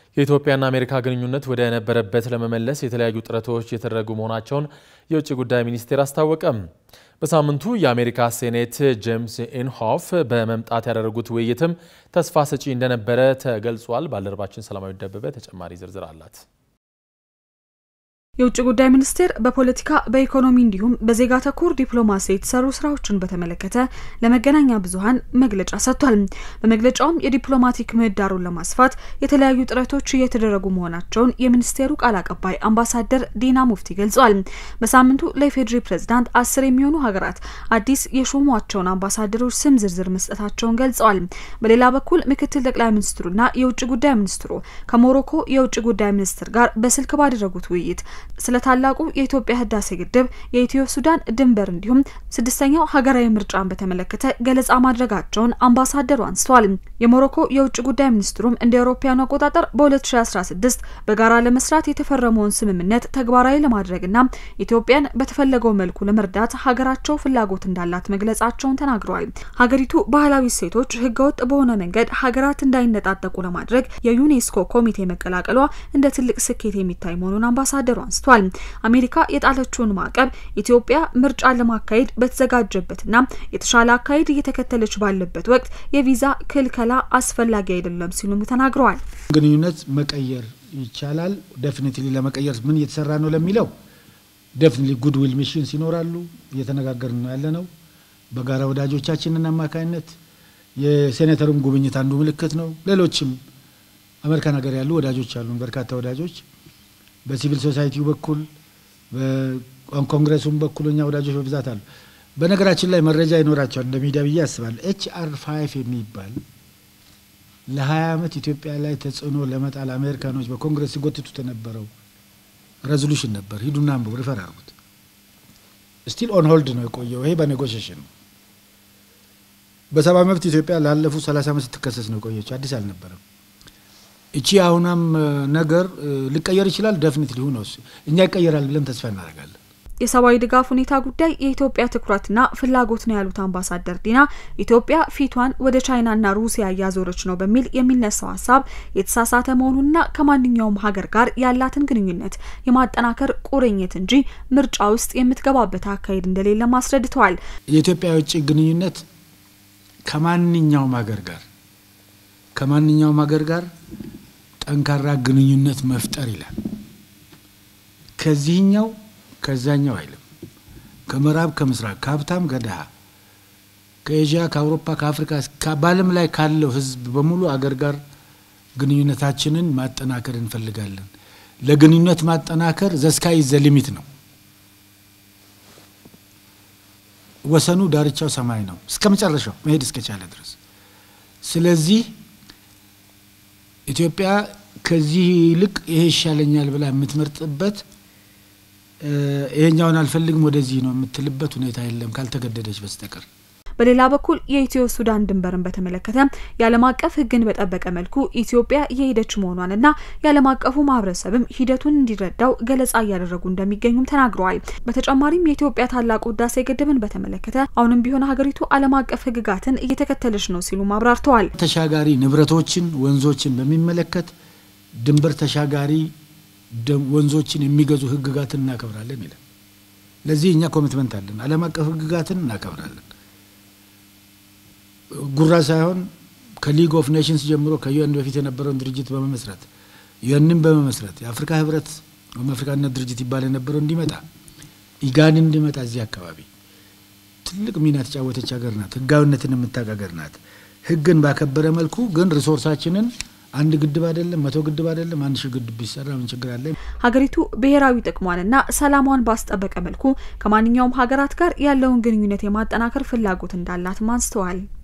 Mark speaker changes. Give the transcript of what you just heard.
Speaker 1: የኢትዮጵያና አሜሪካ ግንኙነት ወደ ነበረበት ለመመለስ የተለያዩ ጥረቶች የተደረጉ መሆናቸውን የውጭ ጉዳይ ሚኒስቴር አስታወቀም። በሳምንቱ የአሜሪካ ሴኔት ጄምስ ኢንሆፍ በመምጣት ያደረጉት ውይይትም ተስፋ ሰጪ እንደነበረ ተገልጿል። ባልደረባችን ሰላማዊ ደበበ ተጨማሪ ዝርዝር አላት።
Speaker 2: የውጭ ጉዳይ ሚኒስቴር በፖለቲካ በኢኮኖሚ እንዲሁም በዜጋ ተኮር ዲፕሎማሲ የተሰሩ ስራዎችን በተመለከተ ለመገናኛ ብዙኃን መግለጫ ሰጥቷል። በመግለጫውም የዲፕሎማቲክ ምህዳሩን ለማስፋት የተለያዩ ጥረቶች እየተደረጉ መሆናቸውን የሚኒስቴሩ ቃል አቀባይ አምባሳደር ዲና ሙፍቲ ገልጸዋል። በሳምንቱ ለኢፌዴሪ ፕሬዝዳንት አስር የሚሆኑ ሀገራት አዲስ የሾሟቸውን አምባሳደሮች ስም ዝርዝር መስጠታቸውን ገልጸዋል። በሌላ በኩል ምክትል ጠቅላይ ሚኒስትሩና የውጭ ጉዳይ ሚኒስትሩ ከሞሮኮ የውጭ ጉዳይ ሚኒስትር ጋር በስልክ ባደረጉት ውይይት ስለ ታላቁ የኢትዮጵያ ህዳሴ ግድብ፣ የኢትዮ ሱዳን ድንበር እንዲሁም ስድስተኛው ሀገራዊ ምርጫን በተመለከተ ገለጻ ማድረጋቸውን አምባሳደሩ አንስተዋል። የሞሮኮ የውጭ ጉዳይ ሚኒስትሩም እንደ አውሮፓውያኑ አቆጣጠር በ2016 በጋራ ለመስራት የተፈረመውን ስምምነት ተግባራዊ ለማድረግና ኢትዮጵያን በተፈለገው መልኩ ለመርዳት ሀገራቸው ፍላጎት እንዳላት መግለጻቸውን ተናግረዋል። ሀገሪቱ ባህላዊ እሴቶች ህገወጥ በሆነ መንገድ ሀገራት እንዳይነጣጠቁ ለማድረግ የዩኔስኮ ኮሚቴ መቀላቀሏ እንደ ትልቅ ስኬት የሚታይ መሆኑን አምባሳደሩ አንስተዋል። አሜሪካ የጣለችውን ማዕቀብ ኢትዮጵያ ምርጫን ለማካሄድ በተዘጋጀበትና የተሻለ አካሄድ እየተከተለች ባለበት ወቅት የቪዛ ክልከላ አስፈላጊ አይደለም ሲሉም ተናግረዋል።
Speaker 3: ግንኙነት መቀየር ይቻላል። ዴፊኒትሊ ለመቀየር ምን እየተሰራ ነው ለሚለው ዴፊኒትሊ ጉድዊል ሚሽንስ ይኖራሉ። እየተነጋገርን ነው ያለ ነው። በጋራ ወዳጆቻችንን አማካኝነት የሴኔተሩም ጉብኝት አንዱ ምልክት ነው። ሌሎችም አሜሪካን ሀገር ያሉ ወዳጆች አሉን፣ በርካታ ወዳጆች በሲቪል ሶሳይቲው በኩል በኮንግረሱም በኩል እኛ ወዳጆች በብዛት አሉ። በነገራችን ላይ መረጃ ይኖራቸዋል እንደ ሚዲያ ብዬ አስባለሁ። ኤች አር ፋይቭ የሚባል ለሀያ ዓመት ኢትዮጵያ ላይ ተጽዕኖ ለመጣል አሜሪካኖች በኮንግረስ ሲጎትቱት የነበረው ሬዞሉሽን ነበር። ሂዱና አንብቡ፣ ሪፈር አድርጉት። ስቲል ኦን ሆልድ ነው የቆየው። ይሄ በኔጎሽሽን ነው። በሰብአዊ መብት ኢትዮጵያ ላለፉት ሰላሳ ዓመት ስትከሰስ ነው የቆየችው። አዲስ አልነበረም። እቺ አሁናም ነገር ሊቀየር ይችላል። ደፍኒት ሊሆን ነው እኛ ይቀየራል ብለን ተስፋ እናደርጋለን።
Speaker 2: የሰብአዊ ድጋፍ ሁኔታ ጉዳይ የኢትዮጵያ ትኩረትና ፍላጎት ነው ያሉት አምባሳደር ዲና ኢትዮጵያ ፊቷን ወደ ቻይናና ሩሲያ እያዞረች ነው በሚል የሚነሳው ሀሳብ የተሳሳተ መሆኑንና ከማንኛውም ሀገር ጋር ያላትን ግንኙነት የማጠናከር ቁርኝት እንጂ ምርጫ ውስጥ የምትገባበት አካሄድ እንደሌለም አስረድተዋል።
Speaker 3: የኢትዮጵያ የውጭ ግንኙነት ከማንኛውም ሀገር ጋር ከማንኛውም ሀገር ጋር ጠንካራ ግንኙነት መፍጠር ይላል። ከዚህኛው ከዛኛው አይልም። ከምዕራብ ከምስራቅ፣ ከሀብታም ከድሃ፣ ከኤዥያ፣ ከአውሮፓ፣ ከአፍሪካ በዓለም ላይ ካለው ሕዝብ በሙሉ አገር ጋር ግንኙነታችንን ማጠናከር እንፈልጋለን። ለግንኙነት ማጠናከር ዘስካይ ዘ ሊሚት ነው። ወሰኑ ዳርቻው ሰማይ ነው፣ እስከ መጨረሻው መሄድ እስከቻለ ድረስ። ስለዚህ ኢትዮጵያ ከዚህ ይልቅ ይሄ ይሻለኛል ብላ የምትመርጥበት ይሄኛውን አልፈልግም ወደዚህ ነው የምትልበት ሁኔታ የለም ካልተገደደች በስተቀር።
Speaker 2: በሌላ በኩል የኢትዮ ሱዳን ድንበርን በተመለከተ የዓለም አቀፍ ሕግን በጠበቀ መልኩ ኢትዮጵያ እየሄደች መሆኗንና የዓለም አቀፉ ማህበረሰብም ሂደቱን እንዲረዳው ገለጻ እያደረጉ እንደሚገኙም ተናግረዋል። በተጨማሪም የኢትዮጵያ ታላቁ ህዳሴ ግድብን በተመለከተ አሁንም ቢሆን ሀገሪቱ ዓለም አቀፍ ሕግጋትን እየተከተለች ነው ሲሉም አብራርተዋል።
Speaker 3: ተሻጋሪ ንብረቶችን፣ ወንዞችን በሚመለከት ድንበር ተሻጋሪ ወንዞችን የሚገዙ ህግጋትን እናከብራለን ይላል። ለዚህ እኛ ኮሚትመንት አለን። ዓለም አቀፍ ህግጋትን እናከብራለን። ጉራ ሳይሆን ከሊግ ኦፍ ኔሽንስ ጀምሮ ከዩኤን በፊት የነበረውን ድርጅት በመመስረት ዩኤንን በመመስረት የአፍሪካ ህብረት ወይም አፍሪካነት ድርጅት ይባል የነበረው እንዲመጣ ኢጋድ እንዲመጣ እዚህ አካባቢ ትልቅ ሚና የተጫወተች ሀገር ናት። ህጋዊነትን የምታውቅ ሀገር ናት። ህግን ባከበረ መልኩ ግን ሪሶርሳችንን አንድ ግድብ አይደለም፣ መቶ ግድብ አይደለም፣ አንድ ሺህ ግድብ ቢሰራ ምን ችግር አለ?
Speaker 2: ሀገሪቱ ብሔራዊ ጥቅሟንና ሰላሟን ባስጠበቀ መልኩ ከማንኛውም ሀገራት ጋር ያለውን ግንኙነት የማጠናከር ፍላጎት እንዳላትም አንስተዋል።